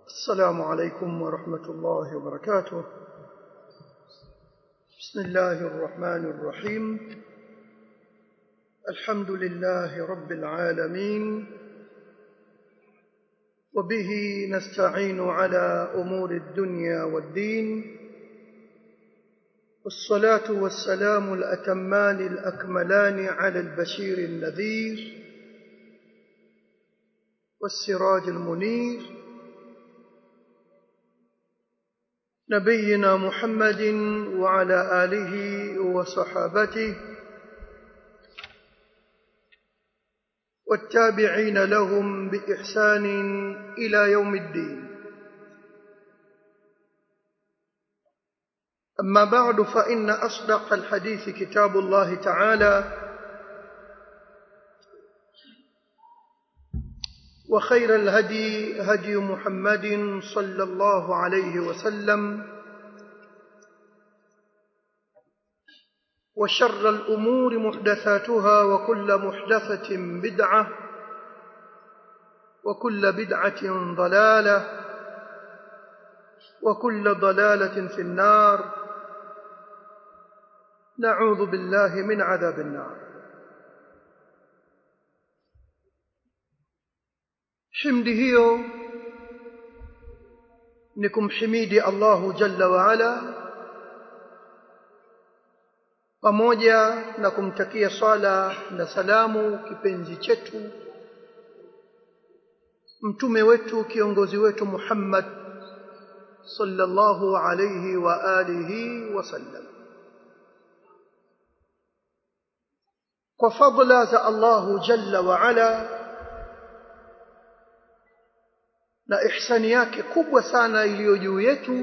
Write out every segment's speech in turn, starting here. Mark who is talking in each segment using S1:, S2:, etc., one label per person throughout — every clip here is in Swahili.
S1: السلام عليكم ورحمة الله وبركاته بسم الله الرحمن الرحيم الحمد لله رب العالمين وبه نستعين على أمور الدنيا والدين والصلاة والسلام الأتمان الأكملان على البشير النذير والسراج المنير نبينا محمد وعلى آله وصحابته والتابعين لهم بإحسان إلى يوم الدين أما بعد فإن أصدق الحديث كتاب الله تعالى وخير الهدي هدي محمد صلى الله عليه وسلم وشر الأمور محدثاتها وكل محدثة بدعة وكل بدعة ضلالة وكل ضلالة في النار نعوذ بالله من عذاب النار himdi hiyo ni kumhimidi Allahu jalla wa ala pamoja na kumtakia swala na salamu kipenzi chetu mtume wetu kiongozi wetu Muhammad sallallahu alayhi wa alihi wasallam kwa fadla za Allahu jalla wa ala na ihsani yake kubwa sana iliyo juu yetu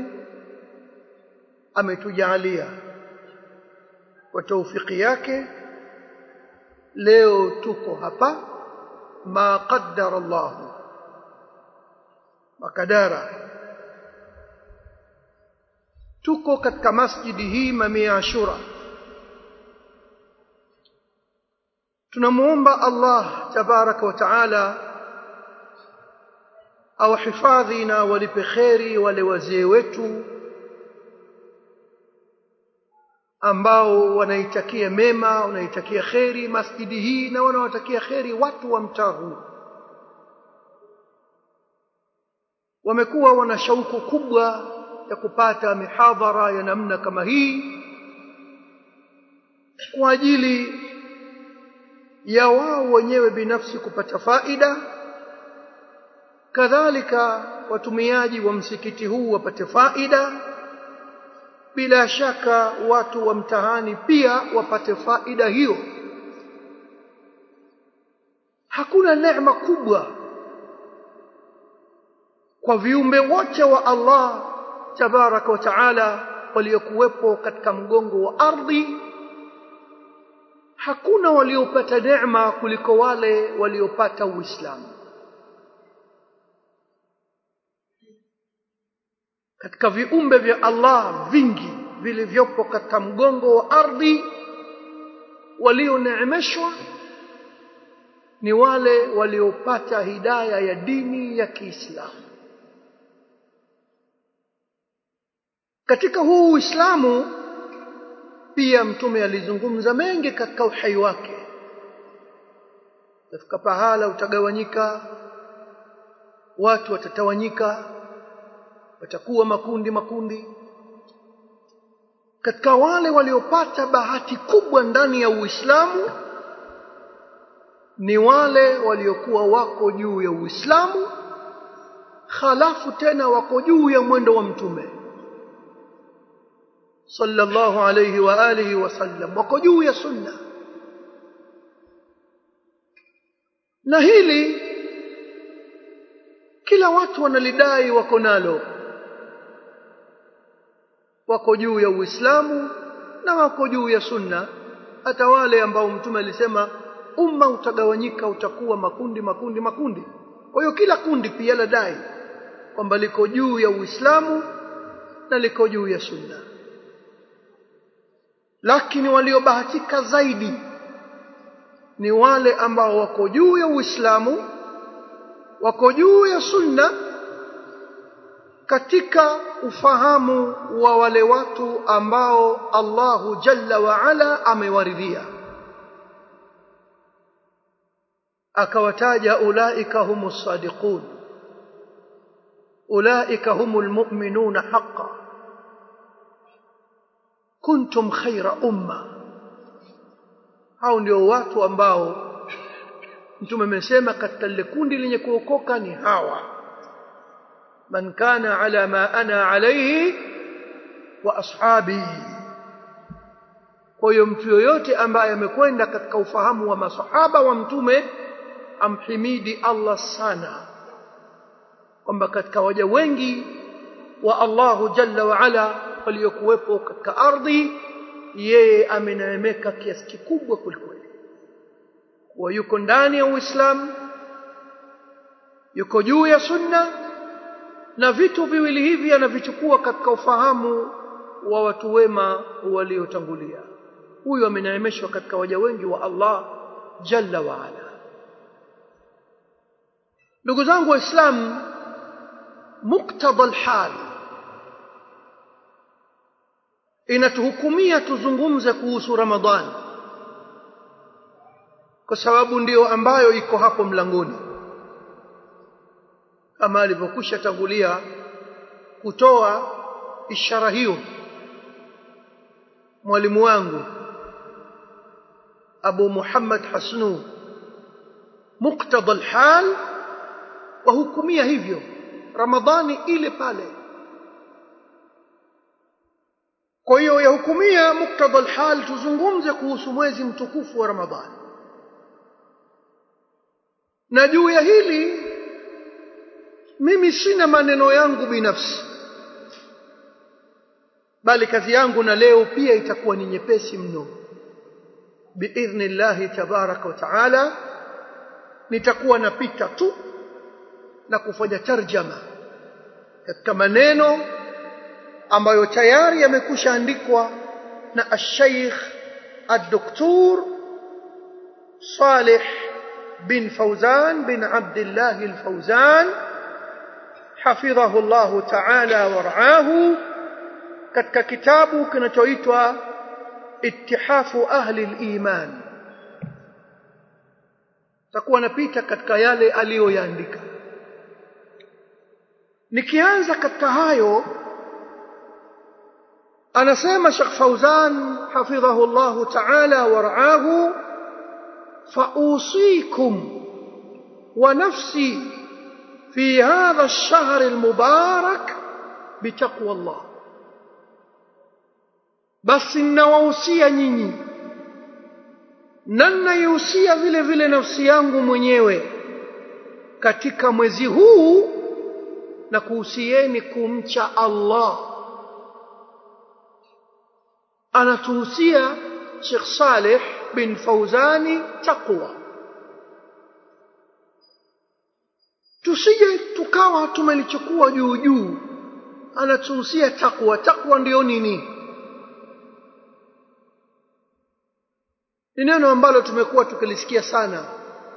S1: ametujalia kwa taufiki yake leo tuko hapa ma qaddara Allah makadara tuko katika masjidi hii mamia ashura tunamuomba Allah tabaraka wa taala awahifadhi na walipe kheri wale wazee wetu ambao wanaitakia mema wanaitakia kheri masjidi hii na wanawatakia kheri watu wa mtaa huu wamekuwa wana shauku kubwa ya kupata mihadhara ya namna kama hii kwa ajili ya wao wenyewe binafsi kupata faida kadhalika watumiaji wa msikiti huu wapate faida bila shaka watu wa mtahani pia wapate faida hiyo hakuna neema kubwa kwa viumbe wote wa Allah tabaraka wa taala waliokuwepo katika mgongo wa ardhi hakuna waliopata neema kuliko wale waliopata Uislamu katika viumbe vya Allah vingi vilivyopo katika mgongo wa ardhi walioneemeshwa ni wale waliopata hidaya ya dini ya Kiislamu katika huu Uislamu pia mtume alizungumza mengi katika uhai wake tafika pahala utagawanyika watu watatawanyika watakuwa makundi makundi katika wale waliopata bahati kubwa ndani ya Uislamu ni wale waliokuwa wako juu ya Uislamu halafu tena wako juu ya mwendo wa mtume sallallahu alayhi wa alihi wasallam wako juu ya sunna na hili kila watu wanalidai wako nalo wako juu ya Uislamu na wako juu ya sunna hata wale ambao mtume alisema umma utagawanyika utakuwa makundi makundi makundi kwa hiyo kila kundi pia ladai kwamba liko juu ya Uislamu na liko juu ya sunna lakini waliobahatika zaidi ni wale ambao wako juu ya Uislamu wako juu ya sunna katika ufahamu wa wale watu ambao Allahu jalla wa ala amewaridhia akawataja ulaika humus sadiqun ulaika humul mu'minuna haqqan kuntum khaira umma hao ndio watu ambao mtume amesema katika lile kundi lenye kuokoka ni hawa man kana ala ma ana alayhi wa ashabi kwa hiyo mtu yoyote ambaye amekwenda katika ufahamu wa masahaba wa mtume amhimidi Allah sana kwamba katika waja wengi wa Allahu jalla wa ala waliokuwepo katika ardhi yeye ameneemeka kiasi kikubwa kulikweli wa yuko ndani ya Uislamu yuko juu ya sunna na vitu viwili hivi anavichukua katika ufahamu wa watu wema waliotangulia huyu ameneemeshwa katika waja wengi wa Allah jalla wa ala ndugu zangu waislamu muktadha alhal inatuhukumia tuzungumze kuhusu ramadhani kwa sababu ndiyo ambayo iko hapo mlangoni kama alivyokwisha tangulia kutoa ishara hiyo mwalimu wangu Abu Muhammad Hasnu muktadha alhal wahukumia hivyo Ramadhani ile pale kwa hiyo yahukumia muktadha alhal tuzungumze kuhusu mwezi mtukufu wa Ramadhani na juu ya hili mimi sina maneno yangu binafsi bali kazi yangu na leo pia itakuwa ni nyepesi mno biidhnillahi tabaraka wa taala nitakuwa napita tu na kufanya tarjama katika maneno ambayo tayari yamekusha andikwa na al-Sheikh al-Doktor Saleh bin Fauzan bin Abdullah al-Fauzan hafidhahu Allah ta'ala waraahu katika kitabu kinachoitwa Ittihafu Ahli al-Iman takuwa napita katika yale aliyoyaandika nikianza katika hayo anasema Sheikh Fauzan hafidhahu Allah ta'ala waraahu فأوصيكم ونفسي في هذا الشهر المبارك بتقوى الله بس ninawahusia nyinyi na ninaihusia vile vile nafsi yangu mwenyewe katika mwezi huu na kuhusieni kumcha Allah anatuhusia Sheikh Saleh bin Fauzani taqwa tusije tukawa tumelichukua juu juu anatuhusia takwa takwa ndiyo nini ni neno ambalo tumekuwa tukilisikia sana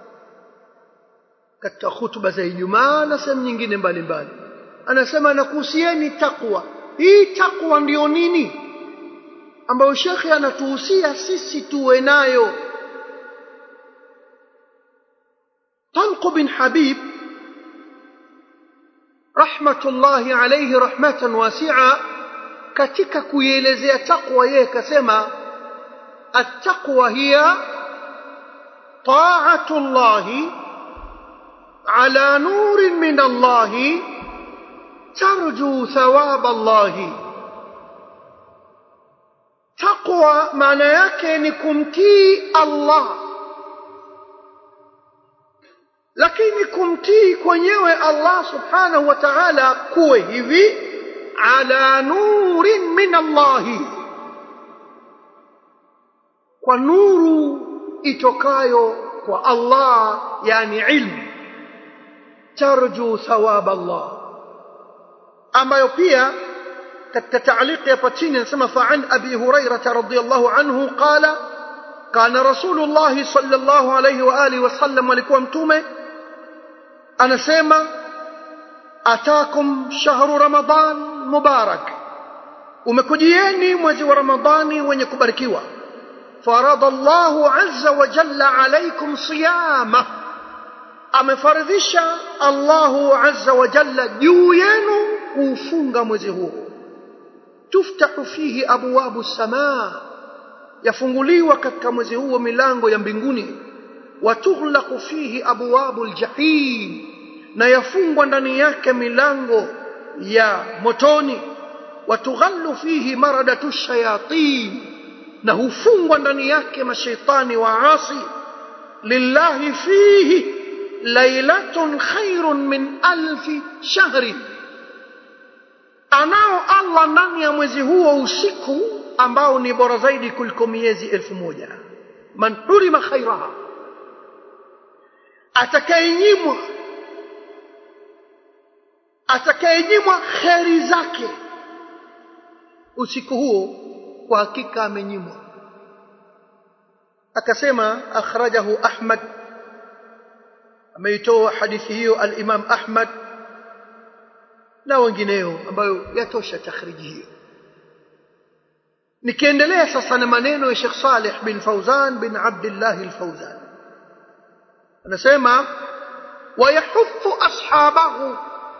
S1: katika hutuba za Ijumaa na sehemu nyingine mbalimbali anasema nakuhusieni takwa hii takwa ndiyo nini ambayo shekhe anatuhusia sisi tuwe nayo Talq bin Habib rahmatullahi alayhi rahmatan wasi'a katika kuielezea takwa yeye kasema at-taqwa hiya ta'atu Allah ala nurin min Allah tarju thawab Allah taqwa maana yake ni kumtii Allah lakini kumtii kwenyewe Allah subhanahu wa ta'ala kuwe hivi ala nurin min Allah kwa nuru itokayo kwa Allah yani ilmu tarju thawab Allah ambayo pia katika taaliki hapa chini anasema fa an abi hurairah radhiyallahu anhu qala kana rasulullah sallallahu alayhi wa alihi wasallam alikuwa mtume anasema atakum shahru ramadan mubarak umekujieni mwezi wa ramadhani wenye kubarikiwa farada Allahu azza wa jalla alaykum siyama amefaridhisha Allahu azza wa jalla juu yenu kuufunga mwezi huo tuftahu fihi abwabu samaa yafunguliwa katika mwezi huo milango ya mbinguni watughlaqu fihi abwabu aljahim na yafungwa ndani yake milango ya motoni watughallu fihi maradatu shayatin na hufungwa ndani yake mashaitani waasi lillahi fihi lailatun khairun min alfi shahrin anao Allah ndani ya mwezi huo usiku ambao ni bora zaidi kuliko miezi elfu moja man hurima khairaha atakayenyimwa atakayenyimwa kheri zake usiku huo kwa hakika amenyimwa akasema akhrajahu ahmad ameitoa hadithi hiyo al-imam ahmad na wengineo ambayo yatosha takhriji hiyo nikiendelea sasa na maneno ya Sheikh Saleh bin Fauzan bin Abdullah al-Fauzan anasema wayahuthu ashabahu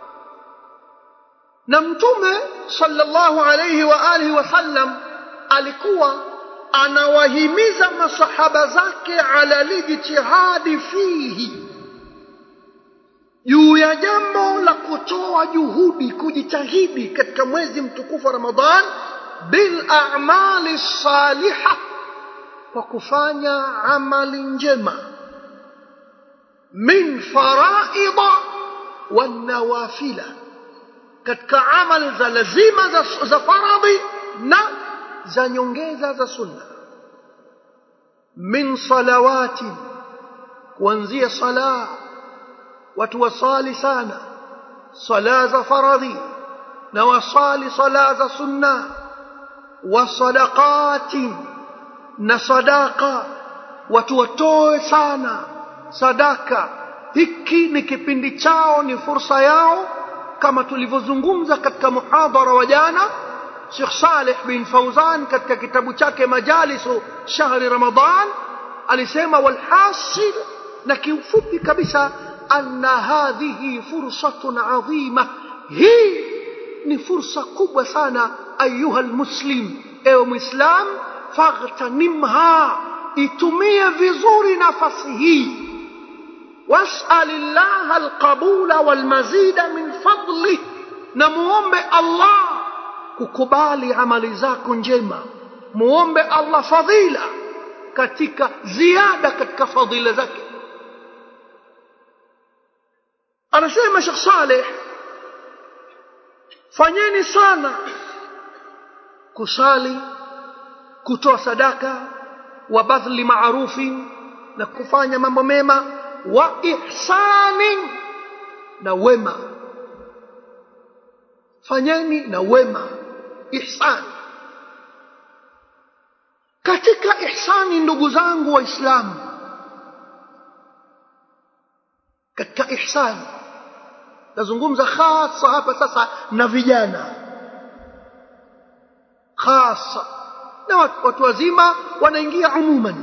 S1: na mtume sallallahu alayhi wa alihi wasallam alikuwa anawahimiza masahaba zake ala lijtihadi fihi juu ya jambo la kutoa juhudi kujitahidi katika mwezi mtukufu wa Ramadhan bil a'mali salihah kwa kufanya amali njema min faraida wan nawafila katika amali za lazima za, za faradhi na za nyongeza za sunna min salawati kuanzia sala watu wasali sana sala za faradhi na wasali sala za sunna wa sadaqati na sadaqa watu watoe sana sadaka hiki ni kipindi chao ni fursa yao kama tulivyozungumza katika muhadhara wa jana Sheikh Saleh bin Fauzan katika kitabu chake Majalisu Shahri Ramadan alisema walhasil na kiufupi kabisa anna hadhihi fursatun adhima hii ni fursa kubwa sana ayuha almuslim ewe muislam faghtanimha itumie vizuri nafasi hii واسأل الله القبول والمزيد من فضله نموombe Allah kukubali amali zako njema muombe Allah fadhila katika ziada katika fadhila zake anasema Sheikh Saleh fanyeni sana kusali kutoa sadaka wa badhli maarufi na kufanya mambo mema wa ihsani na wema fanyeni na wema ihsani katika ihsani ndugu zangu waislamu katika ihsani nazungumza hasa hapa sasa na vijana hasa na watu wazima wanaingia umuman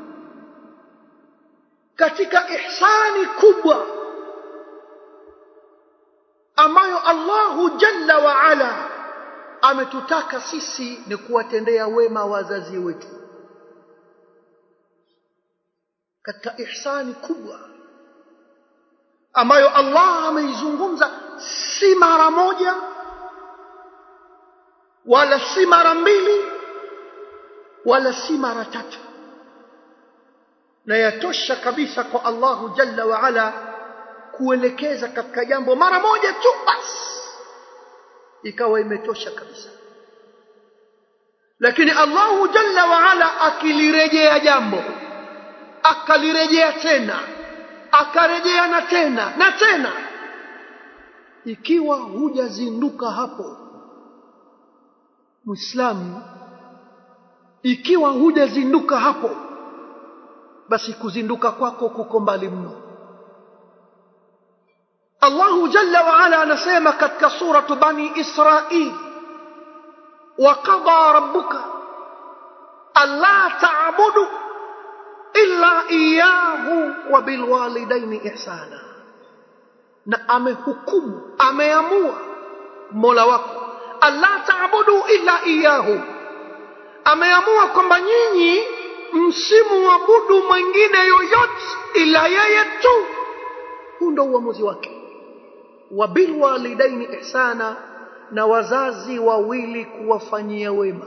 S1: katika ihsani kubwa ambayo Allahu jalla wa ala ametutaka sisi ni kuwatendea wema wazazi wetu katika ihsani kubwa ambayo Allah ameizungumza si mara moja wala si mara mbili wala si mara tatu na yatosha kabisa kwa Allahu jalla wa ala kuelekeza katika jambo mara moja tu basi ikawa imetosha kabisa lakini Allahu jalla wa ala akilirejea jambo akalirejea tena akarejea na tena na tena ikiwa hujazinduka hapo muislamu ikiwa hujazinduka hapo basi kuzinduka kwako kuko mbali mno Allahu jalla wa ala anasema katika suratu bani Israil وقضى ربك ألا تعبدوا إلا إياه وبالوالدين إحسانا na amehukumu ameamua mola wako alla taabudu illa iyahu ameamua kwamba nyinyi msimuabudu mwingine yoyote ila yeye tu huu ndo uamuzi wake wa bilwalidaini ihsana na wazazi wawili kuwafanyia wema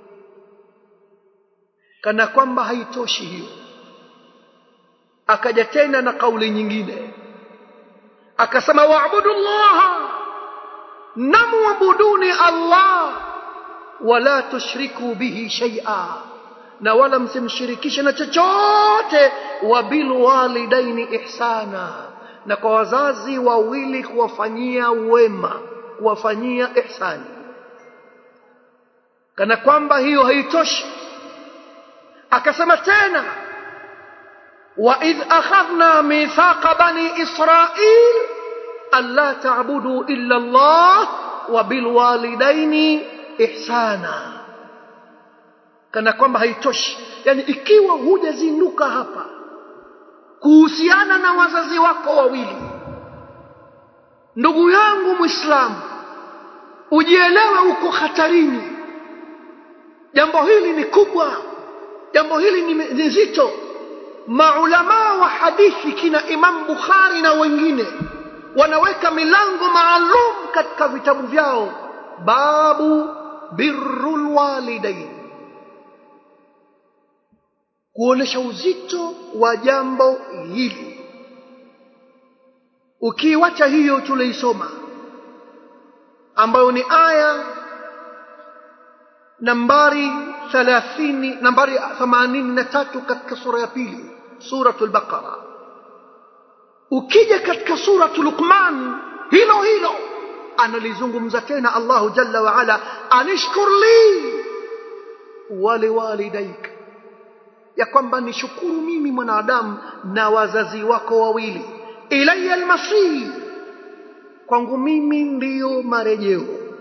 S1: kana kwamba haitoshi hiyo akaja tena na kauli nyingine akasema waabudu llaha namwabuduni allah wala tushriku bihi shaia na wala msimshirikishe na chochote wa bilwalidaini ihsana na kwa wazazi wawili kuwafanyia wema kuwafanyia ihsani kana kwamba hiyo haitoshi akasema tena وإذ أخذنا ميثاق بني إسرائيل ألا تعبدوا إلا الله وبالوالدين إحسانا kana kwamba haitoshi yani ikiwa hujazinduka hapa kuhusiana na wazazi wako wawili ndugu yangu mwislamu ujielewe uko hatarini jambo hili ni kubwa jambo hili ni zito maulamaa wa hadithi kina Imam Bukhari na wengine wanaweka milango maalum katika vitabu vyao babu birrul walidain kuonesha uzito wa jambo hili ukiwacha hiyo tuliisoma ambayo ni aya nambari 30 nambari 83 katika sura ya pili suratul baqara ukija katika suratul luqman hilo hilo analizungumza tena Allahu jalla wa ala anishkur li waliwalidaik ya kwamba nishukuru mimi mwanadamu na wazazi wako wawili ilayya almasir kwangu mimi ndiyo marejeo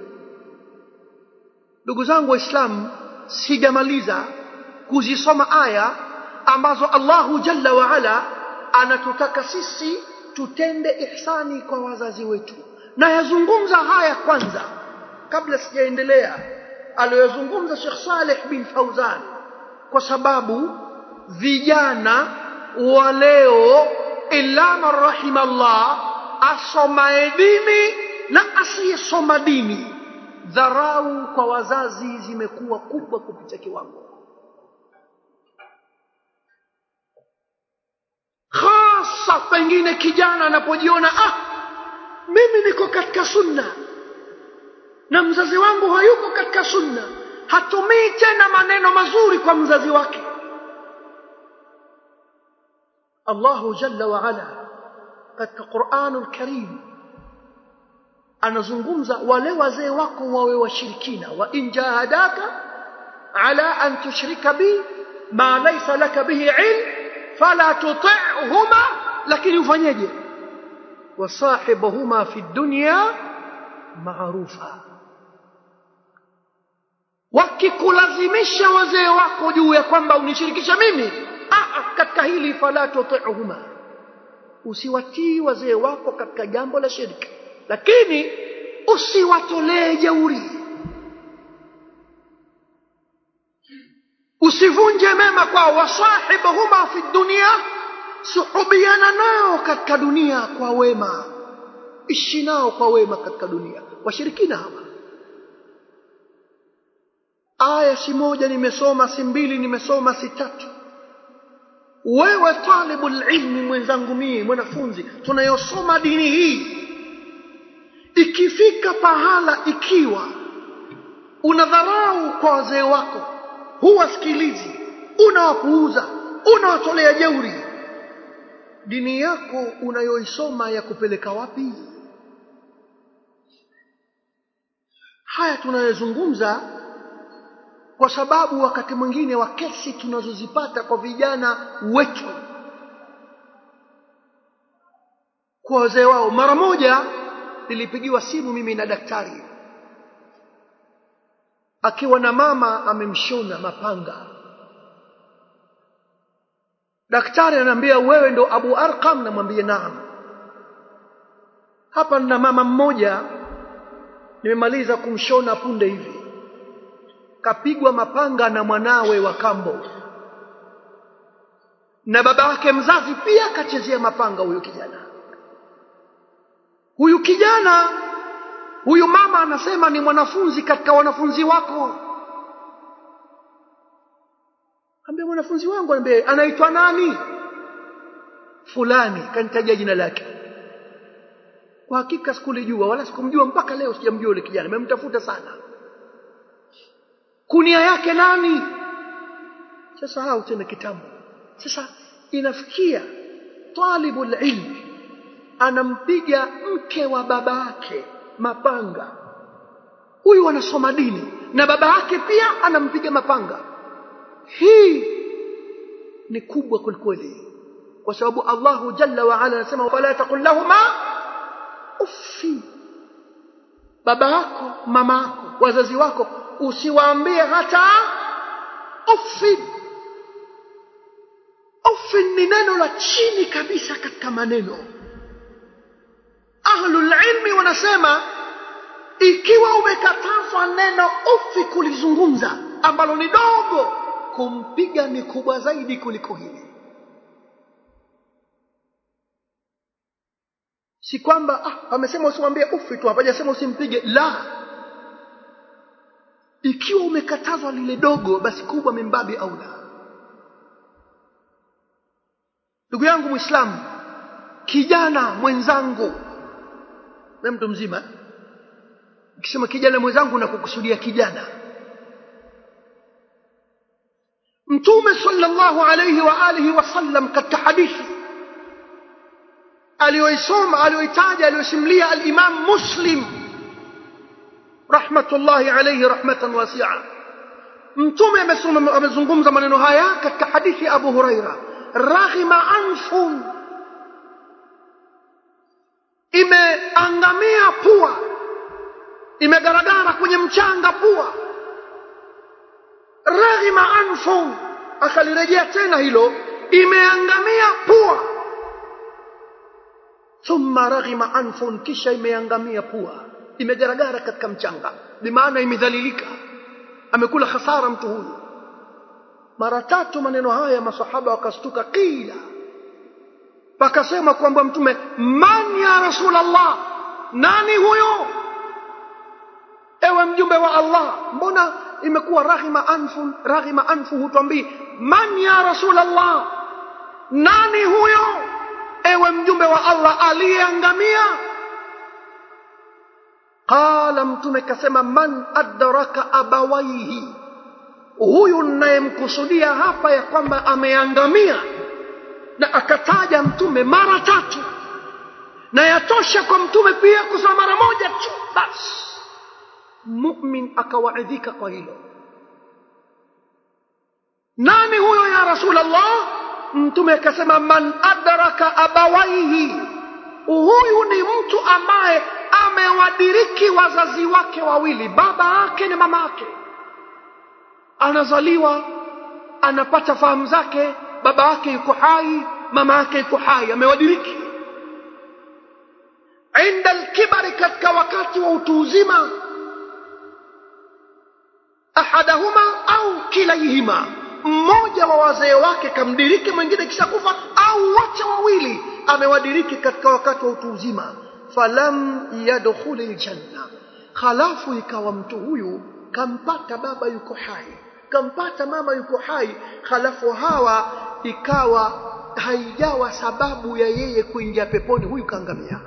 S1: ndugu zangu waislamu sijamaliza kuzisoma aya ambazo Allahu jalla wa ala anatutaka sisi tutende ihsani kwa wazazi wetu na yazungumza haya kwanza kabla sijaendelea aliyozungumza Sheikh Saleh bin Fauzan kwa sababu vijana wa leo illa man rahimallah asomaye dini na asiyesoma dini dharau kwa wazazi zimekuwa kubwa kupita kiwango hasa pengine kijana anapojiona ah mimi niko katika sunna na mzazi wangu hayuko katika sunna hatumii tena maneno mazuri kwa mzazi wake Allahu jalla wa ala katika Qur'anul Karim anazungumza wale wazee wako wawe washirikina wa in jahadaka ala an tushrika bi ma laysa laka bihi ilm fala tuti'huma lakini ufanyeje wasahibahuma fi dunya maarufa wakikulazimisha wazee wako juu ya kwamba unishirikisha mimi ah katika hili fala tuti'huma usiwatii wazee wako katika jambo la shirki lakini usiwatolee jeuri usivunje mema kwao wasahibahuma fi dunia suhubiana nao katika dunia kwa wema ishi nao kwa wema katika dunia washirikina hawa aya si moja nimesoma si mbili nimesoma si tatu wewe talibul ilmi mwenzangu mie mwanafunzi tunayosoma dini hii ikifika pahala ikiwa unadharau kwa wazee wako huwasikilizi unawapuuza unawatolea jeuri dini yako unayoisoma ya kupeleka wapi haya tunayozungumza kwa sababu wakati mwingine wa kesi tunazozipata kwa vijana wetu kwa wazee wao mara moja nilipigiwa simu mimi na daktari akiwa na mama amemshona mapanga daktari ananiambia wewe ndo Abu Arqam namwambia naam hapa nina mama mmoja nimemaliza kumshona punde hivi kapigwa mapanga na mwanawe wa kambo na baba yake mzazi pia kachezea mapanga huyu kijana huyu kijana huyu mama anasema ni mwanafunzi katika wanafunzi wako ambia mwanafunzi wangu ambie anaitwa nani fulani kanitaja jina lake kwa hakika sikulijua wala sikumjua mpaka leo sijamjua yule kijana nimemtafuta sana kunia yake nani sasa hao tena kitambo sasa inafikia talibul ilm anampiga mke wa baba yake mapanga huyu anasoma dini na baba yake pia anampiga mapanga hii ni kubwa kwelikweli kwa sababu Allahu jalla wa ala anasema wala taqul lahuma uffi baba yako mama yako wazazi wako usiwaambie hata uffi uffi ni neno la chini kabisa katika maneno ahlul ilmi wanasema ikiwa umekatazwa neno ufi kulizungumza ambalo ni dogo kumpiga ni kubwa zaidi kuliko hili si kwamba ah, amesema usimwambie ufi tu hapajasema usimpige la ikiwa umekatazwa lile dogo basi kubwa mimbabi au la ndugu yangu muislamu kijana mwenzangu na mtu mzima ukisema kijana mwenzangu na kukusudia kijana mtume sallallahu alayhi wa alihi wasallam katika hadithi aliyoisoma aliyoitaja aliyosimulia al-Imam Muslim rahmatullahi alayhi rahmatan wasi'a mtume amezungumza maneno haya katika hadithi Abu Huraira raghima anfun imeangamia pua imegaragara kwenye mchanga pua raghima anfun akalirejea tena hilo imeangamia pua thumma raghima anfun kisha imeangamia pua imegaragara katika mchanga bimaana imedhalilika amekula hasara mtu huyu mara tatu maneno haya masahaba wakastuka kila pakasema kwamba mtume man ya rasulallah nani huyo ewe mjumbe wa allah mbona imekuwa raghima anfu raghima anfu hutwambii man ya rasulallah nani huyo ewe mjumbe wa allah aliyeangamia qala mtume kasema man adraka abawaihi huyu ninayemkusudia hapa ya kwamba ameangamia na akataja mtume mara tatu na yatosha kwa mtume pia kusema mara moja tu basi mumin akawaidhika kwa hilo nani huyo ya rasulallah mtume akasema man adraka abawaihi huyu ni mtu ambaye amewadiriki wazazi wake wawili baba yake na mama yake anazaliwa anapata fahamu zake baba yake yuko hai mama yake yuko hai amewadiriki inda alkibari katika wakati wa utu uzima ahadahuma au kilaihima mmoja wa wazee wake kamdiriki mwingine kisha kufa au wote wawili amewadiriki katika wakati wa utu uzima falam yadkhuli ljanna halafu ikawa mtu huyu kampata baba yuko hai kampata mama yuko hai halafu hawa ikawa haijawa sababu ya yeye kuingia peponi huyu kaangamia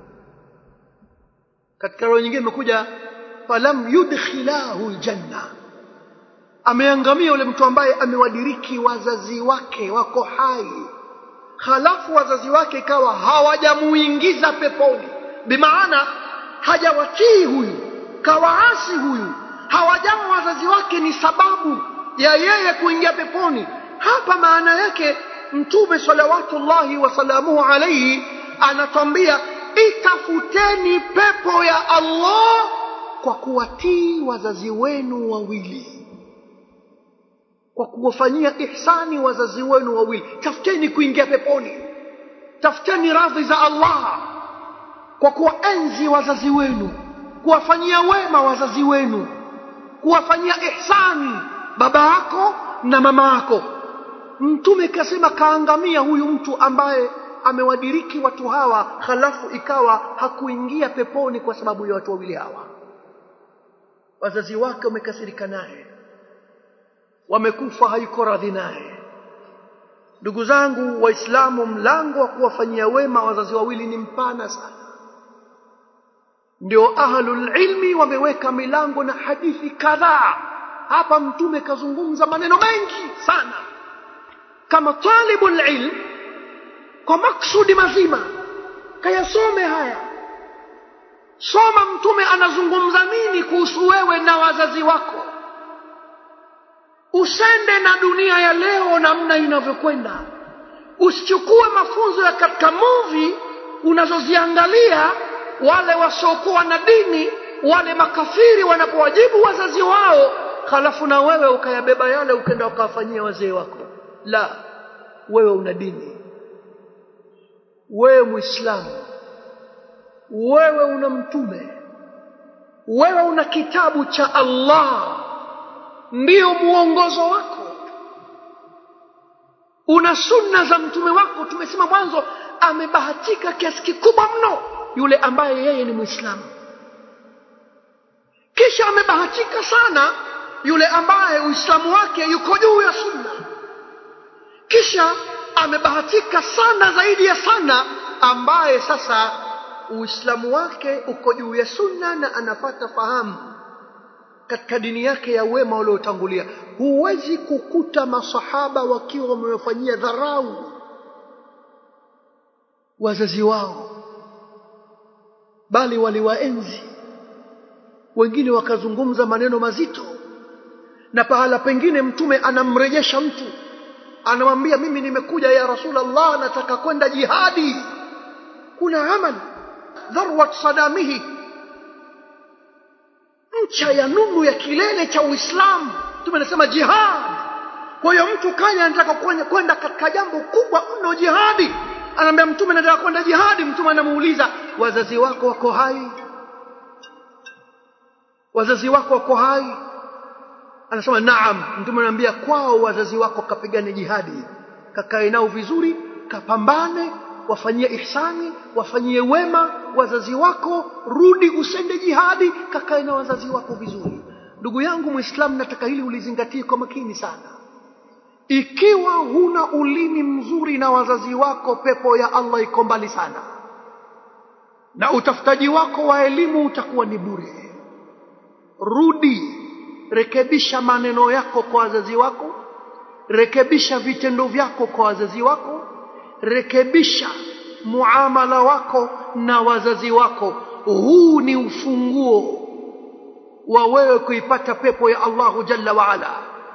S1: katika roho nyingine imekuja falam yudkhilahu ljanna ameangamia yule mtu ambaye amewadiriki wazazi wake wako hai halafu wazazi wake ikawa hawajamuingiza peponi bimaana hajawatii huyu kawaasi huyu hawajawa wazazi wake ni sababu ya yeye kuingia peponi hapa maana yake mtume salawatullahi wasalamuhu alaihi anatwambia itafuteni pepo ya Allah kwa kuwatii wazazi wenu wawili kwa kuwafanyia ihsani wazazi wenu wawili tafuteni kuingia peponi tafuteni radhi za Allah kwa kuwaenzi wazazi wenu kuwafanyia wema wazazi wenu kuwafanyia ihsani baba yako na mama yako mtume kasema kaangamia huyu mtu ambaye amewadiriki watu hawa halafu ikawa hakuingia peponi kwa sababu ya watu wawili hawa wazazi wake wamekasirika naye wamekufa hayuko radhi naye ndugu zangu waislamu mlango wa kuwafanyia wema wazazi wawili ni mpana sana ndio ahlul ilmi wameweka milango na hadithi kadhaa hapa mtume kazungumza maneno mengi sana kama talibul ilm kwa maksudi mazima kayasome haya soma mtume anazungumza nini kuhusu wewe na wazazi wako usende na dunia ya leo namna inavyokwenda usichukue mafunzo ya katika movie unazoziangalia wale wasiokuwa na dini wale makafiri wanapowajibu wazazi wao halafu na wewe ukayabeba yale ukenda ukawafanyia wazee wako la wewe una dini wewe muislamu wewe una mtume wewe una kitabu cha Allah ndiyo muongozo wako una sunna za mtume wako tumesema mwanzo amebahatika kiasi kikubwa mno yule ambaye yeye ni muislamu kisha amebahatika sana yule ambaye uislamu wake yuko juu ya sunna kisha amebahatika sana zaidi ya sana ambaye sasa uislamu wake uko juu ya sunna na anapata fahamu katika dini yake ya wema waliotangulia huwezi kukuta masahaba wakiwa wamewafanyia dharau wazazi wao bali waliwaenzi wengine wakazungumza maneno mazito na pahala pengine mtume anamrejesha mtu anamwambia mimi nimekuja ya rasulallah nataka kwenda jihadi kuna amal dharwat sadamihi ncha ya nunu ya kilele cha uislamu mtume anasema jihad kwa hiyo mtu kanya anataka kwenda katika jambo kubwa mno jihadi anaambia mtume nataka kwenda jihadi mtume anamuuliza wazazi wako wako hai wazazi wako wako hai anasema naam mtume anaambia kwao wazazi wako kapigane jihadi kakae nao vizuri kapambane wafanyie ihsani wafanyie wema wazazi wako rudi usende jihadi kakae na wazazi wako vizuri ndugu yangu muislamu nataka hili ulizingatie kwa makini sana ikiwa huna ulimi mzuri na wazazi wako pepo ya allah iko mbali sana na utafutaji wako wa elimu utakuwa ni bure rudi rekebisha maneno yako kwa wazazi wako rekebisha vitendo vyako kwa wazazi wako rekebisha muamala wako na wazazi wako huu ni ufunguo wa wewe kuipata pepo ya Allahu jalla waala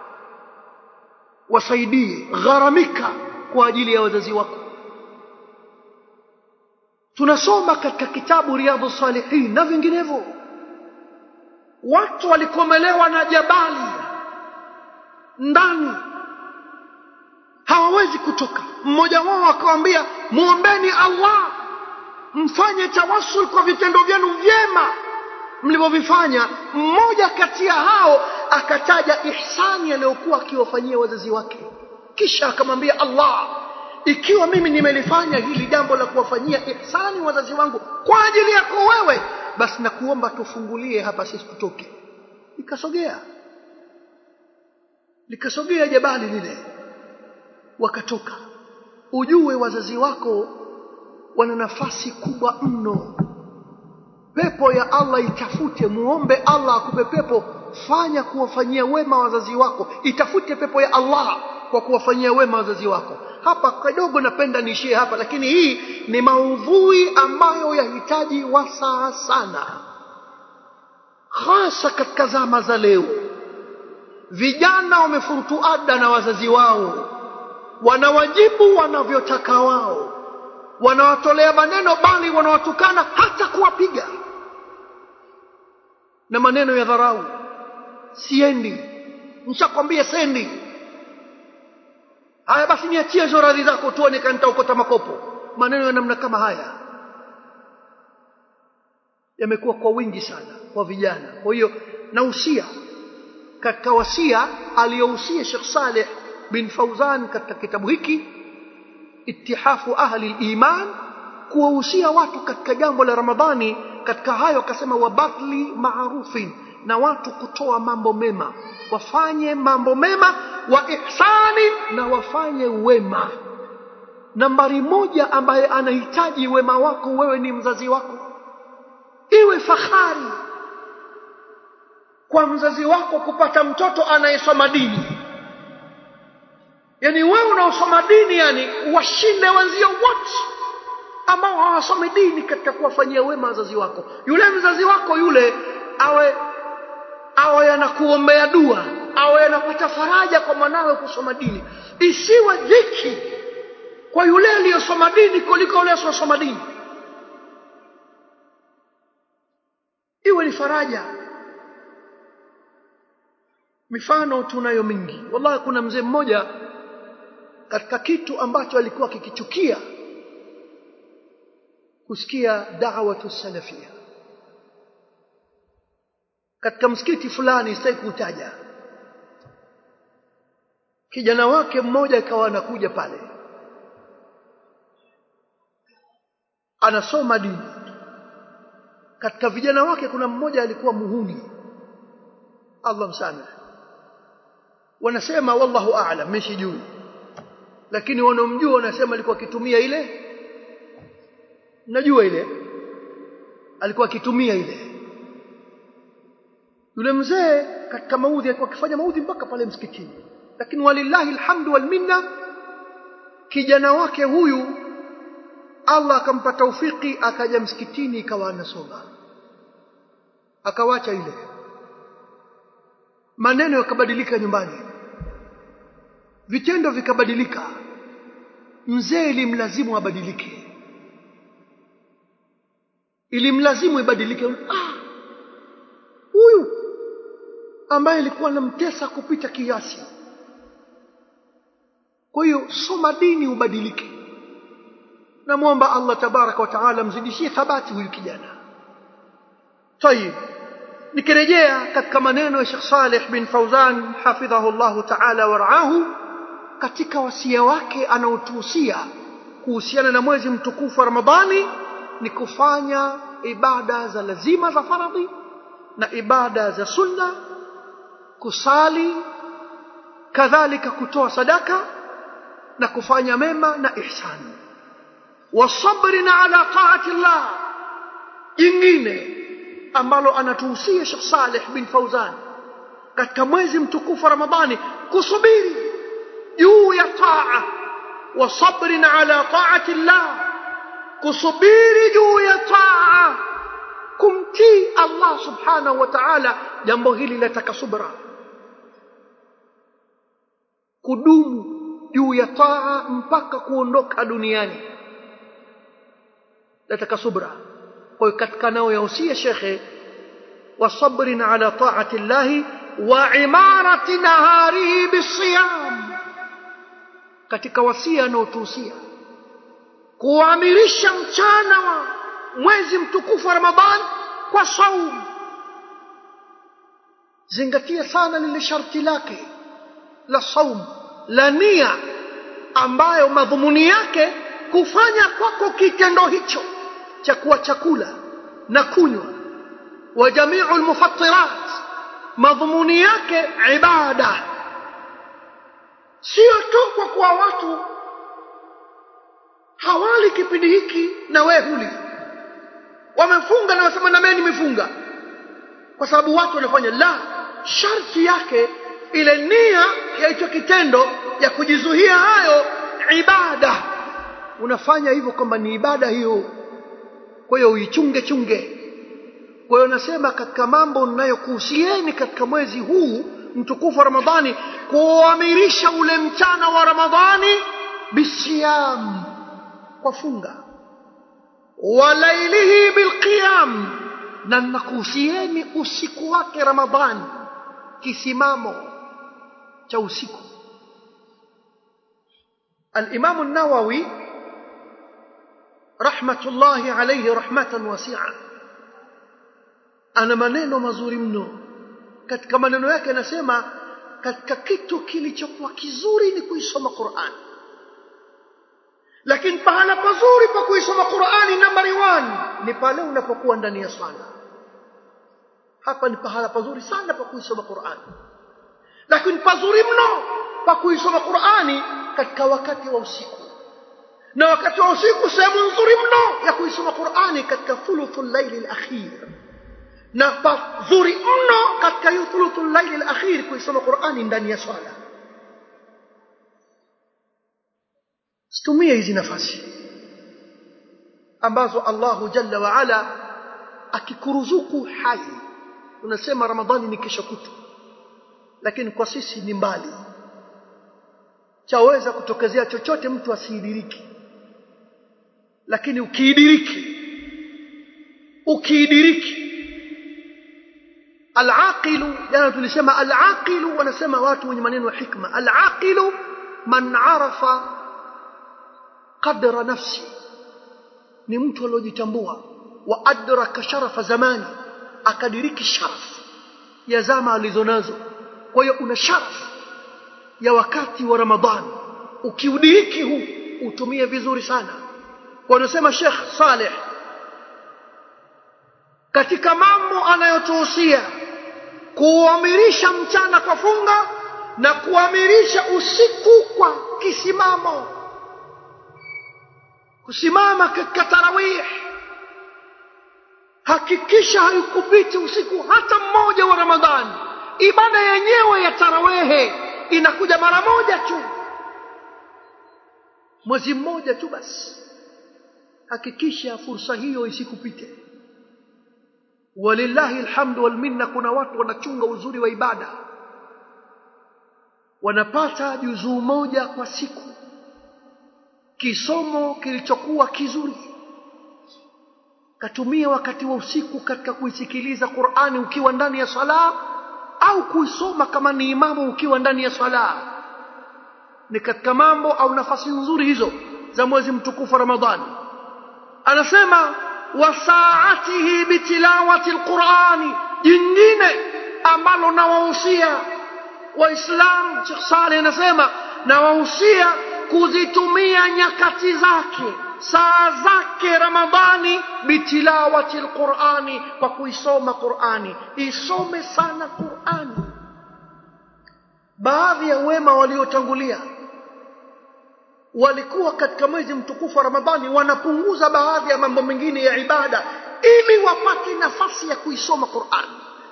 S1: wasaidie gharamika kwa ajili ya wazazi wako tunasoma katika kitabu riadhu salihin na vinginevyo watu walikomelewa na jabali ndani hawawezi kutoka mmoja wao akawambia muombeni allah mfanye tawasul kwa vitendo vyenu vyema mlivyovifanya mmoja kati ya hao akataja ihsani aliyokuwa akiwafanyia wazazi wake kisha akamwambia allah ikiwa mimi nimelifanya hili jambo la kuwafanyia ihsani wazazi wangu kwa ajili yako wewe basi nakuomba tufungulie hapa sisi tutoke likasogea likasogea jabali lile wakatoka ujue wazazi wako wana nafasi kubwa mno pepo ya Allah itafute muombe Allah akupe pepo fanya kuwafanyia wema wazazi wako itafute pepo ya Allah kwa kuwafanyia wema wazazi wako hapa kidogo napenda niishie hapa lakini hii ni maudhui ambayo yahitaji wasaa sana hasa katika zama za leo vijana wamefurutuada na wazazi wao wanawajibu wanavyotaka wao wanawatolea maneno bali wanawatukana hata kuwapiga na maneno ya dharau siendi nishakwambia sendi haya basi niachie hizo radhi zako tuone kama nitaokota makopo maneno ya namna kama haya yamekuwa kwa wingi sana kwa vijana kwa hiyo nausia katika wasia aliyohusia Sheikh Saleh bin Fauzan katika kitabu hiki ittihafu ahli iman kuwahusia watu katika jambo la Ramadhani katika hayo akasema wabadli maarufin na watu kutoa mambo mema wafanye mambo mema wa ihsani na wafanye wema nambari moja ambaye anahitaji wema wako wewe ni mzazi wako iwe fahari kwa mzazi wako kupata mtoto anayesoma dini yani wewe unaosoma dini yani washinde wenzio wote ambao hawasomi dini katika kuwafanyia wema wazazi wako yule mzazi wako yule awe awe anakuombea dua awe anapata faraja kwa mwanawe kusoma dini isiwe dhiki kwa yule aliyosoma dini kuliko yule asiyosoma dini iwe ni faraja mifano tunayo mingi wallahi kuna mzee mmoja katika kitu ambacho alikuwa kikichukia kusikia da'watu salafia katika msikiti fulani sitaki kutaja kijana wake mmoja akawa anakuja pale anasoma dini katika vijana wake kuna mmoja alikuwa muhuni Allah msamehe wanasema wallahu a'lam mimi sijui lakini wanaomjua wanasema alikuwa akitumia ile najua ile alikuwa akitumia ile yule mzee katika maudhi alikuwa akifanya maudhi mpaka pale msikitini lakini walillahi alhamdu wal minna kijana wake huyu Allah akampa taufiki akaja msikitini ikawa anasoma akawacha ile maneno yakabadilika nyumbani vitendo vikabadilika mzee ilimlazimu abadilike ilimlazimu ibadilike ah huyu ambaye alikuwa anamtesa kupita kiasi kwa hiyo soma dini ubadilike namwomba Allah tabaraka wa taala mzidishie thabati huyu kijana tayib nikirejea katika maneno ya Sheikh Saleh bin Fauzan hafidhahu Allah taala waraahu katika wasia wake anaotuhusia kuhusiana na mwezi mtukufu wa Ramadhani ni kufanya ibada za lazima za faradhi na ibada za sunna kusali kadhalika kutoa sadaka na kufanya mema na ihsani wasabrina ala taati Allah jingine ambalo anatuhusia Sheikh Saleh bin Fauzan katika mwezi mtukufu wa Ramadhani kusubiri juu ya taa wa sabrin ala taati Allah kusubiri juu ya taa kumtii Allah subhanahu wa ta'ala jambo hili lataka subra kudumu juu ya taa mpaka kuondoka duniani lataka subra kwa hiyo katika nao yahusia shekhe wasabrin ala taati llahi wa imarati naharihi bisiyam katika wasia anaotuhusia kuamirisha mchana wa mwezi mtukufu wa Ramadhan kwa saumu zingatia sana lile sharti lake la saumu la nia ambayo madhumuni yake kufanya kwako kitendo hicho cha kuwa chakula na kunywa wa jamiu almufattirat madhumuni yake ibada sio tu kwa kuwa watu hawali kipindi hiki na wewe huli wamefunga na wasema na mimi nimefunga kwa sababu watu wanafanya la sharti yake ile nia ya hicho kitendo ya kujizuia hayo ibada unafanya hivyo kwamba ni ibada hiyo kwa hiyo uichunge chunge kwa hiyo nasema katika mambo ninayokuhusieni katika mwezi huu mtukufu wa Ramadhani kuamirisha ule mchana wa Ramadhani bisiyam kwa funga walailihi bilqiyam na nakuhusieni usiku wake ramadhani kisimamo cha usiku الإمام النووي رحمة الله عليه رحمة واسعة ana maneno mazuri mno katika maneno yake anasema katika kitu kilichokuwa kizuri ni kuisoma Qur'an lakini pahala pazuri pa kuisoma Qur'ani nambari 1 ni pale unapokuwa ndani ya swala hapa ni pahala pazuri sana pa kuisoma Qur'ani lakini pazuri mno pa kuisoma Qur'ani katika wakati wa usiku na wakati wa usiku sehemu nzuri mno ya kuisoma Qur'ani katika thuluthul layli al-akhir na pazuri mno katika hiyo thuluthul layli al-akhir kuisoma Qur'ani ndani ya swala situmie hizi nafasi ambazo Allahu Jalla wa Ala akikuruzuku hai unasema Ramadhani ni kesho kutu lakini kwa sisi ni mbali chaweza kutokezea chochote mtu asiidiriki lakini ukiidiriki ukiidiriki alaqilu jana tulisema alaqilu wanasema watu wenye maneno ya hikma alaqilu man arafa qadra nafsi ni mtu aliyojitambua wa adraka sharafa zamani akadiriki sharaf ya zama alizonazo kwa hiyo una sharaf ya wakati wa ramadhani ukiudiriki huu utumie vizuri sana wanasema Sheikh Saleh katika mambo anayotuhusia kuamirisha mchana kwa funga na kuamirisha usiku kwa kisimamo kusimama katika tarawih hakikisha haikupiti usiku hata mmoja wa ramadhani ibada yenyewe ya tarawehe inakuja mara moja tu mwezi mmoja tu basi hakikisha fursa hiyo isikupite walillahi alhamdu wal minna kuna watu wanachunga uzuri wa ibada wanapata juzuu moja kwa siku kisomo kilichokuwa kizuri katumia wakati wa usiku katika kuisikiliza Qur'ani ukiwa ndani ya sala au kuisoma kama ni imamu ukiwa ndani ya sala ni katika mambo au nafasi nzuri hizo za mwezi mtukufu Ramadhani anasema wasaatihi bitilawati alqurani jingine ambalo nawahusia waislamu Sheikh Saleh anasema nawahusia kuzitumia nyakati zake saa zake ramadhani bitilawati alqurani kwa kuisoma qurani isome sana qurani baadhi ya wema waliotangulia walikuwa katika mwezi mtukufu wa ramadhani wanapunguza baadhi ya mambo mengine ya ibada ili wapate nafasi ya kuisoma qurani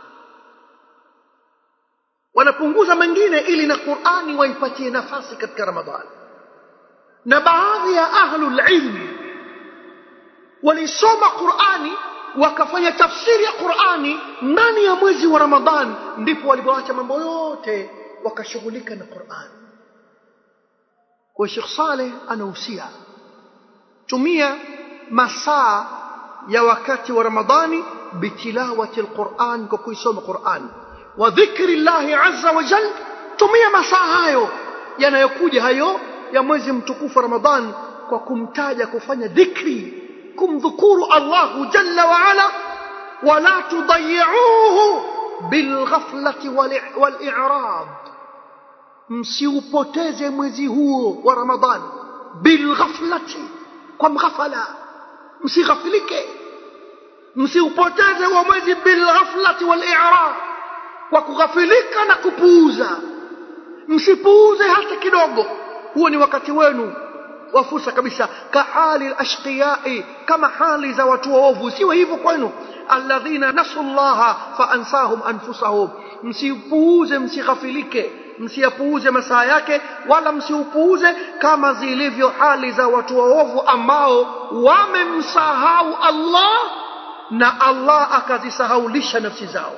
S1: wanapunguza mengine ili na qurani waipatie nafasi katika ramadhani na baadhi ya ahlul ilmi walisoma Qur'ani wakafanya tafsiri ya Qur'ani ndani ya mwezi wa Ramadhan ndipo walipoacha mambo yote wakashughulika na Qur'ani kwa Sheikh Saleh anahusia tumia masaa ya wakati wa Ramadhani bitilawati alquran kwa kuisoma Qur'an wa dhikri Allah azza wa jalla tumia masaa hayo yanayokuja hayo ya mwezi mtukufu Ramadhan kwa kumtaja kufanya dhikri kumdhukuru Allahu jalla wa ala wala tudayi'uhu bilghaflati wal-i'rad msiupoteze mwezi huo wa Ramadhan bilghaflati kwa mghafala msighafilike msiupoteze huo mwezi bilghaflati wal-i'rad kwa kughafilika na kupuuza msipuuze hata kidogo huo ni wakati wenu wa fursa kabisa kahali alashqiyai kama hali za watu waovu siwe hivyo kwenu alladhina nasu llaha faansahum anfusahum msipuuze msighafilike msiyapuuze masaa yake wala msiupuuze kama zilivyo hali za watu waovu ambao wamemsahau Allah na Allah akazisahaulisha nafsi zao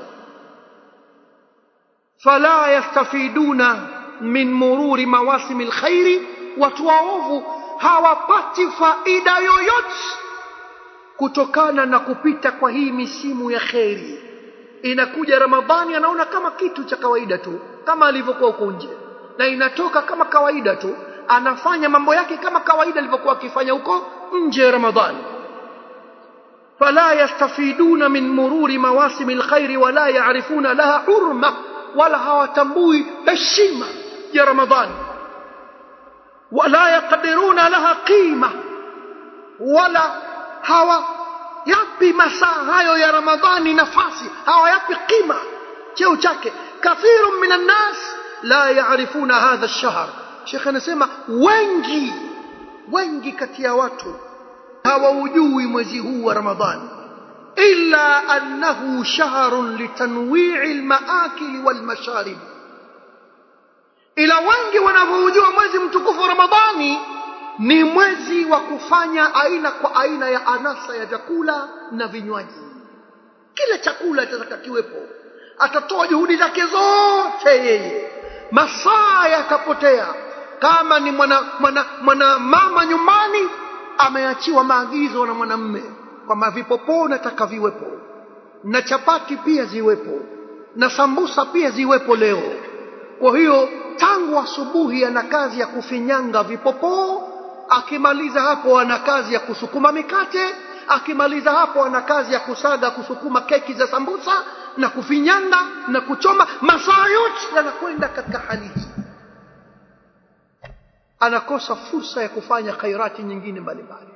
S1: fala yastafiduna min mururi mawasimi lkhairi watu waovu hawapati faida yoyote kutokana na kupita kwa hii misimu ya kheri inakuja ramadhani anaona kama kitu cha kawaida tu kama alivyokuwa huko nje na inatoka kama kawaida tu anafanya mambo yake kama kawaida alivyokuwa akifanya huko nje ya ramadhani فلا يستفيدون من مرور مواسم الخير ولا يعرفون لها حرمة ولا hawatambui heshima ya ramadhani ولا يقدرون لها قيمة ولا hawa yapi masaa hayo ya ramadhani nafasi hawayapi qima cheo chake kathirun min annas la yaarifuna hadha lshahr shekh anasema wengi wengi kati ya watu hawaujui mwezi huu wa ramadhani illa annahu shahrun litanwii lmaakili walmasharib ila wengi wanavyoujua mwezi mtukufu wa ramadhani ni mwezi wa kufanya aina kwa aina ya anasa ya vyakula na vinywaji kila chakula atataka kiwepo atatoa juhudi zake zote yeye masaa yatapotea kama ni mwana, mwana, mwana mama nyumbani ameachiwa maagizo na mwanamme kwamba vipopoo nataka viwepo na chapati pia ziwepo na sambusa pia ziwepo leo kwa hiyo tangu asubuhi ana kazi ya kufinyanga vipopoo akimaliza hapo ana kazi ya kusukuma mikate akimaliza hapo ana kazi ya kusaga kusukuma keki za sambusa na kufinyanga na kuchoma masaa yote yanakwenda katika hali hii anakosa fursa ya kufanya khairati nyingine mbalimbali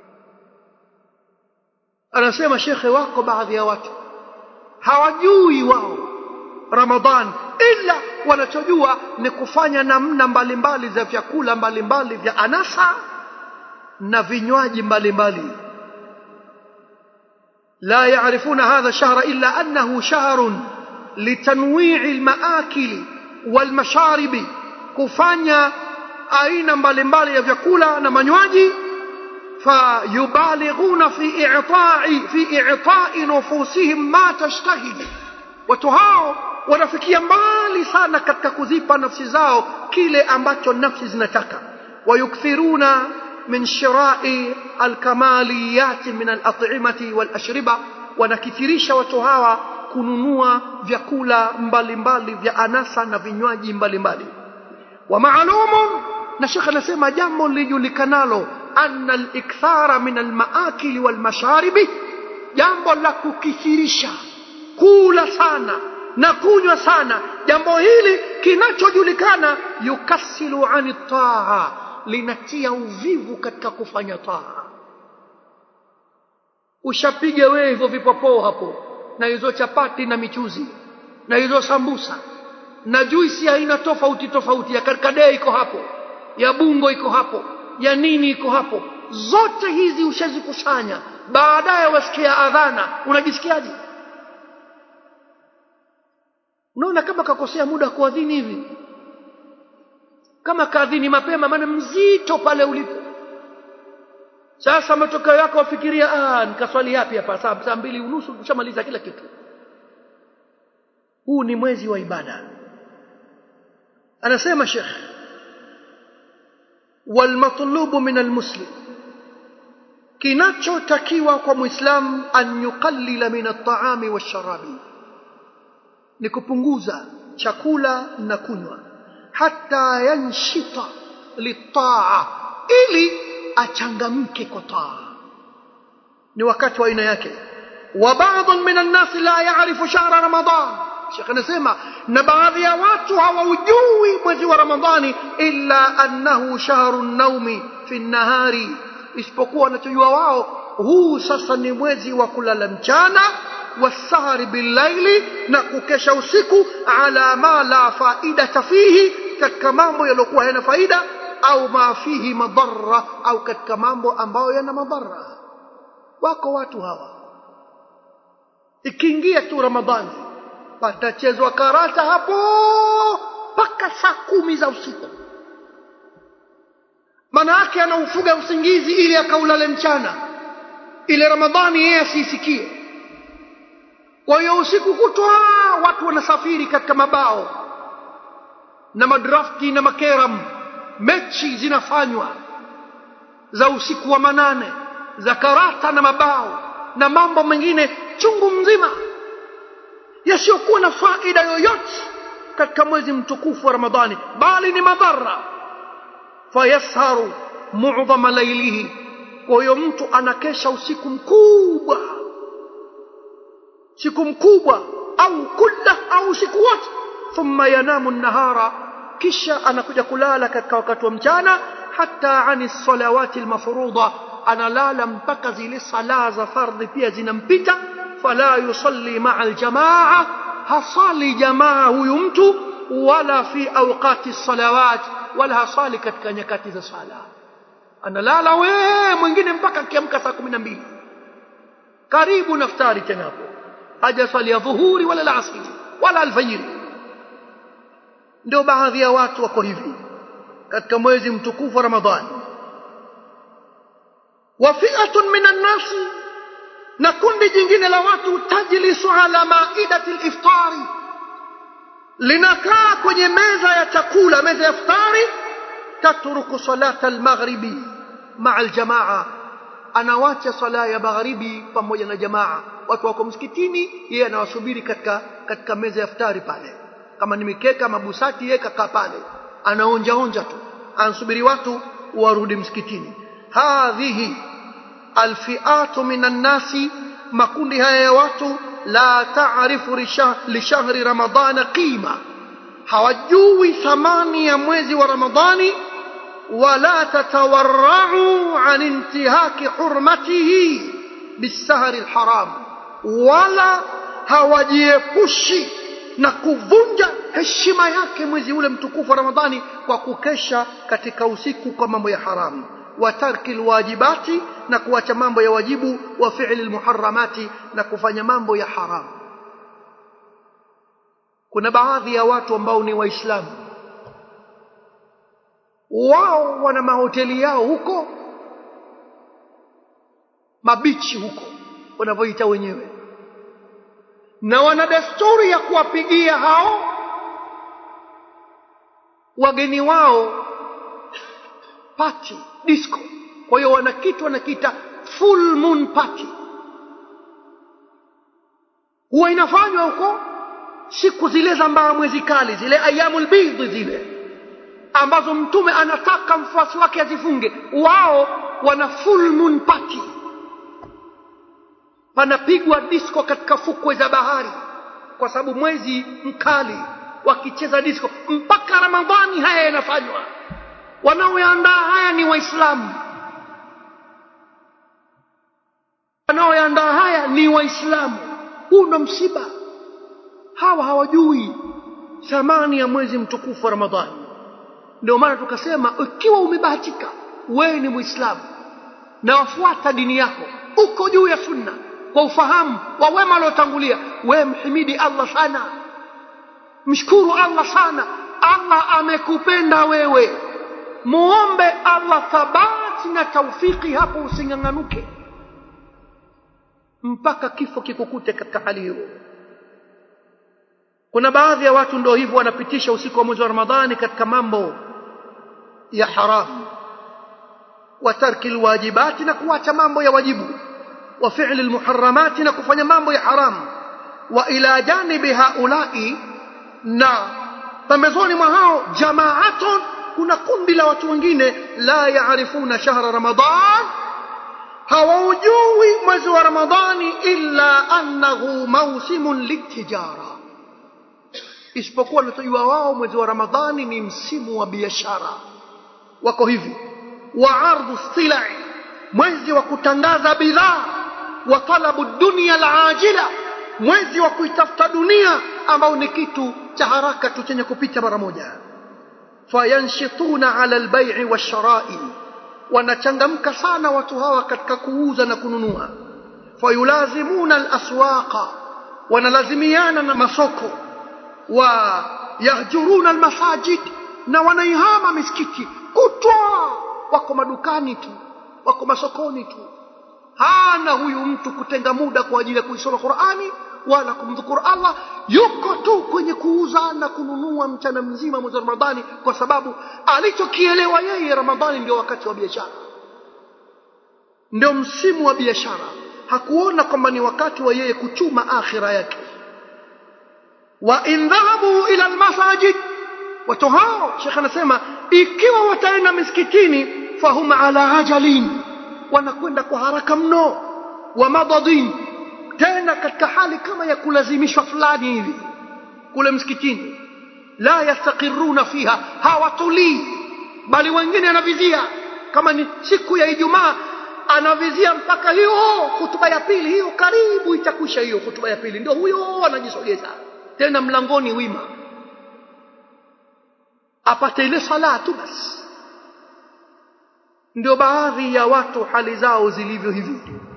S1: anasema shekhe wako baadhi ya watu hawajui wao ramadhan ila wanachojua ni kufanya namna mbalimbali za vyakula mbalimbali vya anasa na vinywaji mbalimbali لا يعرفون هذا الشهر إلا أنه شهر لتنويع المآكل والمشارب كفانيا أين mbalimbali ya vyakula na manywaji فيبالغون في إعطاء في إعطاء نفوسهم ما تشتهي watu hao wanafikia mbali sana katika kuzipa nafsi zao kile ambacho nafsi zinataka wayukthiruna من شراء الكماليات من الأطعمة والأشربة wanakithirisha watu hawa kununua vyakula mbalimbali vya anasa na vinywaji mbalimbali wa maalumun na shekhe anasema jambo lijulikanalo anna likthara min almaakili walmasharibi jambo la kukithirisha kula sana na kunywa sana jambo hili kinachojulikana yukasilu ani taa linatia uvivu katika kufanya taa ushapiga wewe hivyo vipopoo hapo na hizo chapati na michuzi na hizo sambusa na juisi aina tofauti tofauti ya karkadee iko hapo ya bungo iko hapo ya nini iko hapo zote hizi ushazikusanya baadaye wasikia adhana unajisikiaje unaona kama kakosea muda kuadhini hivi kama kaadhini mapema maana mzito pale ulipo sasa matokeo yako wafikiria ah nikaswali yapi hapa saa, saa mbili unusu ushamaliza kila kitu huu ni mwezi wa ibada anasema shekh walmatlubu min almuslim kinachotakiwa kwa muislam an yuqallila min altaami walsharabi ni kupunguza chakula na kunywa hata yanshita litaa ili achangamke kwa taa ni wakati wa aina yake wa baadhi min annasi la yaarifu shahra ramadan shekh anasema na baadhi ya watu hawaujui mwezi wa ramadhani illa annahu shahru naumi fi nnahari isipokuwa wanachojua wao huu sasa ni mwezi wa kulala mchana wasahari billaili na kukesha usiku ala ma la faidata fihi katika mambo yaliyokuwa yana faida au ma fihi madhara au katika mambo ambayo yana madhara wako watu hawa ikiingia tu ramadhani patachezwa karata hapo mpaka saa kumi za usiku maana yake anaufuga usingizi ili akaulale mchana ile ramadhani yeye asiisikie kwa hiyo usiku kutwa watu wanasafiri katika mabao na madrafti na makeram mechi zinafanywa za usiku wa manane za karata na mabao na mambo mengine chungu mzima yasiyokuwa na faida yoyote katika mwezi mtukufu wa ramadhani bali ni madhara fayasharu mu'dhama lailihi kwa hiyo mtu anakesha usiku mkubwa siku mkubwa au kulla au usiku wote thumma yanamu nahara kisha anakuja kulala katika wakati wa mchana hata ani salawati almafruḍa analala mpaka zile sala za fardhi pia zinampita fala yusalli ma'a aljamaa hasali jamaa huyu mtu wala fi awqati salawat wala hasali katika nyakati za sala analala we mwingine mpaka akiamka saa kumi na mbili karibu naftari tena hapo hajasali ya dhuhuri wala alasiri wala alfajiri ndio baadhi ya watu wako hivi katika mwezi mtukufu wa ramadhani wa fi'atun minan nasi na kundi jingine la watu tajlisu ala maidati liftari linakaa kwenye meza ya chakula meza ya iftari tatruku salata almaghribi maa aljamaa anawacha sala ya magharibi pamoja na jamaa watu wako msikitini yeye anawasubiri katika katika meza ya iftari pale kama ni mikeka mabusati yeye kakaa pale anaonja onja tu anasubiri watu warudi msikitini hadhihi alfiatu minan nasi makundi haya ya watu la taarifu lishahri ramadana qima hawajui thamani ya mwezi wa ramadhani wala tatawarrau an intihaki hurmatihi bisahri alharam wala hawajiepushi na kuvunja heshima yake mwezi ule mtukufu wa ramadhani kwa kukesha katika usiku kwa mambo ya haramu wa tarki alwajibati na kuacha mambo ya wajibu wa fi'li almuharramati na kufanya mambo ya haramu kuna baadhi ya watu ambao ni waislamu wao wana mahoteli yao huko mabichi huko wanavyoita wenyewe na wana desturi ya kuwapigia hao wageni wao party disco kwa hiyo wana kitu wanakiita full moon party huwa inafanywa huko siku zile za mbaa mwezi kali zile ayamul bidhi zile ambazo mtume anataka mfuasi wake azifunge wao wana full moon party panapigwa disco katika fukwe za bahari kwa sababu mwezi mkali wakicheza disco mpaka ramadhani haya yanafanywa wanaoyaandaa haya ni waislamu wanaoyaandaa haya ni waislamu huu ndo msiba hawa hawajui thamani ya mwezi mtukufu wa ramadhani ndio maana tukasema ikiwa umebahatika wewe ni muislamu na wafuata dini yako uko juu ya sunna kwa ufahamu wa wema waliotangulia wewe mhimidi allah sana mshukuru allah sana allah amekupenda wewe muombe allah thabati na taufiki hapo using'ang'anuke mpaka kifo kikukute katika hali hiyo kuna baadhi ya watu ndio hivyo wanapitisha usiku wa mwezi wa ramadhani katika mambo ya haramu wa tarki alwajibati na kuacha mambo ya wajibu wa fi'li almuharramati na kufanya mambo ya haramu wa ila janibi haulai na pembezoni mwa hao jamaatun kuna kundi la watu wengine la yaarifuna shahra ramadan hawaujui mwezi wa ramadhani illa annahu mausimun litijara isipokuwa wanatojua wao mwezi wa ramadhani ni msimu wa biashara wako hivi wa ardhu silai mwezi wa kutangaza bidhaa wa talabu dunia alajila mwezi wa kuitafuta dunia ambao ni kitu cha haraka tu chenye kupita mara moja fayanshituna ala albai washarai wanachangamka sana watu hawa katika kuuza na kununua fayulazimuna alaswaqa wanalazimiana na masoko wa yahjuruna almasajid na wanaihama misikiti kutwa wako madukani tu wako masokoni tu hana huyu mtu kutenga muda kwa ajili ya kuisoma Qur'ani wala kumdhukuru Allah yuko tu kwenye kuuza na kununua mchana mzima mwezi wa Ramadhani kwa sababu alichokielewa yeye Ramadhani ndio wakati wa biashara ndio msimu wa biashara hakuona kwamba ni wakati wa yeye kuchuma akhira yake wa in dhahabu ila almasajid watu hao shekh anasema ikiwa wataenda misikitini fahum ala ajalin wanakwenda kwa haraka mno wa madadin tena katika hali kama ya kulazimishwa fulani hivi kule msikitini la yastaqiruna fiha hawatulii bali wengine anavizia kama ni siku ya ijumaa anavizia mpaka hiyo hutuba ya pili hiyo karibu itakwisha hiyo hutuba ya pili ndio huyo anajisogeza tena mlangoni wima apate ile sala tu basi ndio baadhi ya watu hali zao zilivyo hivi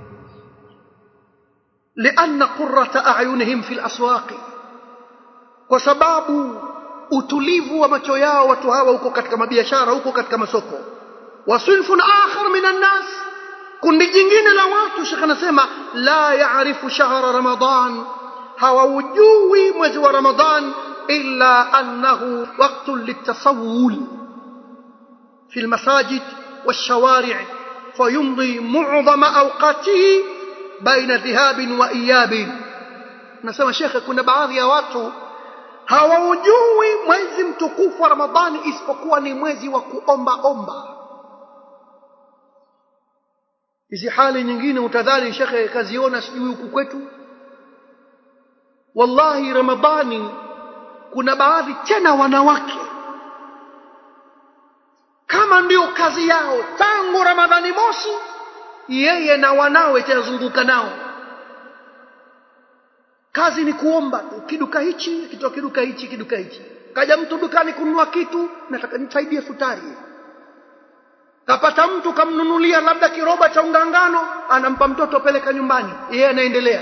S1: lianna qurrata ayunihim fi laswaqi kwa sababu utulivu wa macho yao watu hawa huko katika mabiashara huko katika masoko wa sinfun akhar min annas kundi jingine la watu shekh anasema la yaarifu shahra ramadan hawaujui mwezi wa ramadan illa annahu waqtun litasawul fi almasajid والشوارع فيمضي معظم اوقاته بين ذهاب واياب nasema shekhe kuna baadhi ya watu hawaujui mwezi mtukufu wa ramadhani isipokuwa ni mwezi wa kuomba omba hizi hali nyingine utadhani shekhe kaziona sijui huku kwetu wallahi ramadhani kuna baadhi tena wanawake kama ndio kazi yao tangu ramadhani mosi yeye na wanawe tazunguka nao kazi ni kuomba tu kiduka hichi kitoa kiduka hichi kiduka hichi kaja mtu dukani kununua kitu nataka nisaidie futari kapata mtu kamnunulia labda kiroba cha ungangano anampa mtoto peleka nyumbani yeye anaendelea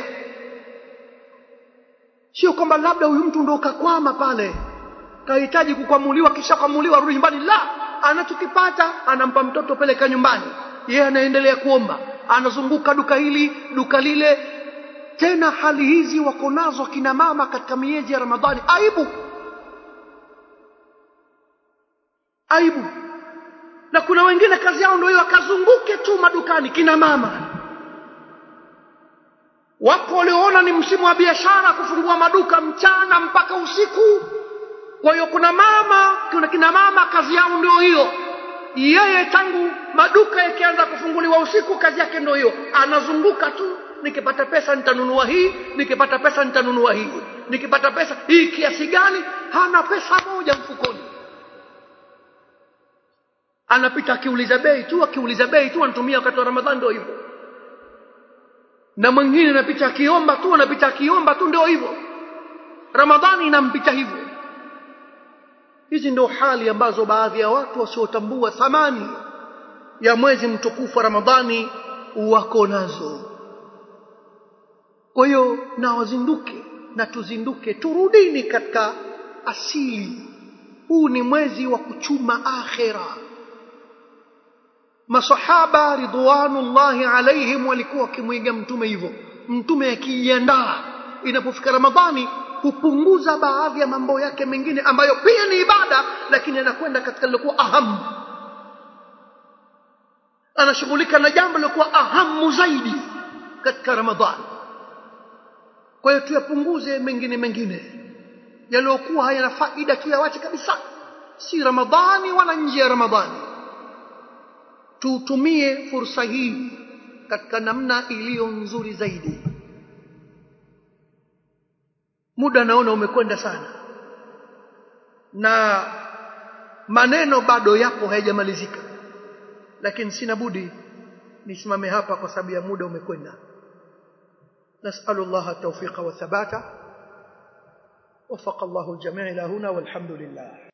S1: sio kwamba labda huyu mtu ndo kakwama pale kahitaji kukwamuliwa kisha kwamuliwa rudi nyumbani la anachokipata anampa mtoto peleka nyumbani yeye anaendelea kuomba anazunguka duka hili duka lile tena hali hizi wako nazo kina mama katika miezi ya ramadhani aibu aibu na kuna wengine kazi yao ndio hiyo akazunguke tu madukani kina mama wapo walioona ni msimu wa biashara kufungua maduka mchana mpaka usiku kwa hiyo kuna mama kuna kina mama kazi yao ndio hiyo yeye tangu maduka yakianza kufunguliwa usiku kazi yake ndio hiyo anazunguka tu nikipata pesa nitanunua hii nikipata pesa nitanunua hii nikipata pesa hii kiasi gani hana pesa moja mfukoni anapita akiuliza bei tu akiuliza bei tu anatumia wakati wa ramadhani ndio hivyo na mwingine anapita akiomba tu anapita akiomba tu ndio hivyo ramadhani inampita hivyo hizi ndio hali ambazo baadhi ya watu wasiotambua thamani ya mwezi mtukufu wa ramadhani wako nazo kwa hiyo na wazinduke na tuzinduke turudini katika asili huu ni mwezi wa kuchuma akhira masahaba ridwanullahi alaihim walikuwa wakimwiga mtume hivyo mtume akijiandaa inapofika ramadhani hupunguza baadhi ya mambo yake mengine ambayo pia ni ibada lakini anakwenda katika lilokuwa ahamu anashughulika na jambo lilokuwa ahamu zaidi katika ramadhani kwa hiyo tuyapunguze mengine mengine yaliyokuwa hayana faida tuyawache kabisa si ramadhani wala nje ya ramadhani tutumie fursa hii katika namna iliyo nzuri zaidi muda naona umekwenda sana na maneno bado yapo hayajamalizika lakini sina budi nisimame hapa kwa sababu ya muda umekwenda نسأل الله التوفيق والثبات وفق الله الجميع إلى هنا والحمد لله